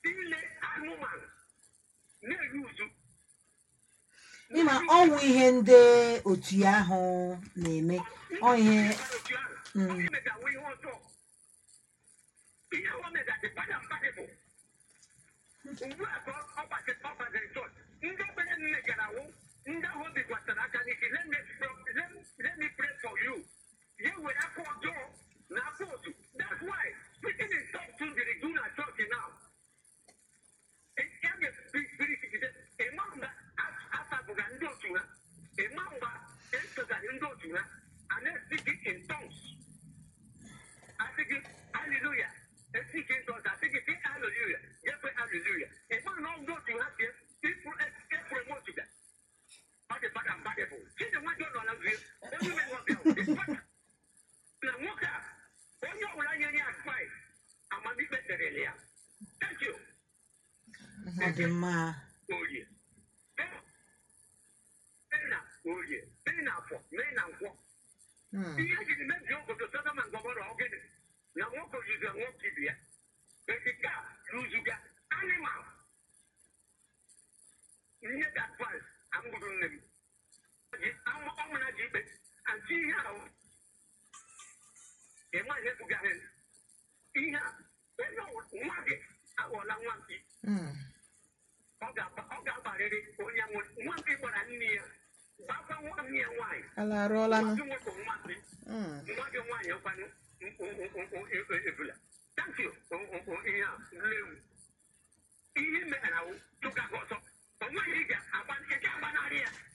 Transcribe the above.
ile anụmanụ na-eri uzu ịma ọnwụ ihe ndị otu ya ahụ na-eme ọ ihe Mm. imegawa ihe ọjọọ ihe ahụ mega dị bada mbadị bụ ugbu a ka ọ gbasịrị ọ gbasịrị chọọchị ndị okpenye nne gara wụ ndị ahụ obi gwasara aka n'isi let me pray- let me- let me pray for you ya were aka ọjọọ na aka otu that's why speaking in tongues too dịrị do na church now ya ga-espiriti ịma mgbe asabụga ndị otu ha ịma mgbe esogara ndị otu ha a na-esiki in tongues asịgị haleluya esiki in tongues asịgị sị haleluya gekwe haleluya ịma na ndị otu ha sie epromotuga ọ dị bada mbadị bụ chinenwejọ nọ na nzie onye ime nwabịa na nwoke a onye ọbụla nyere ya advice amamikpe derele ya thank you ọ dị mma orie mee na orie mee na afọ mee na nkwọ Mm. ihe ejiri mebie obodo sodoma ngọbọrọ ọgịnị na nwoke ozuzu nwoke ibe ya ekike a rụzuga animal ihe ga advice amụrụ nne m Ji- amụ- ọmụna ji ikpe anti ihe ahụ ịma ihe bụgaghị ihe a onye ọwụ- nwa gị aghọọla nwa mpi Mm. ọ ga-agba- ọ ga-agbarịrị onye nwere nwa mpi gbara nne ya gbakwa nwa nne ya nwaanyị ala arụọlanụ Nwa gị nwoke nwa mpi Mm. nwa gị nwaanyị nkwanụ ebula thank you O- o- o- ihe a lewu ihe mere awụ tụga gị ọzọ o nweghị ị ga-agba ị ga-agbanarị ya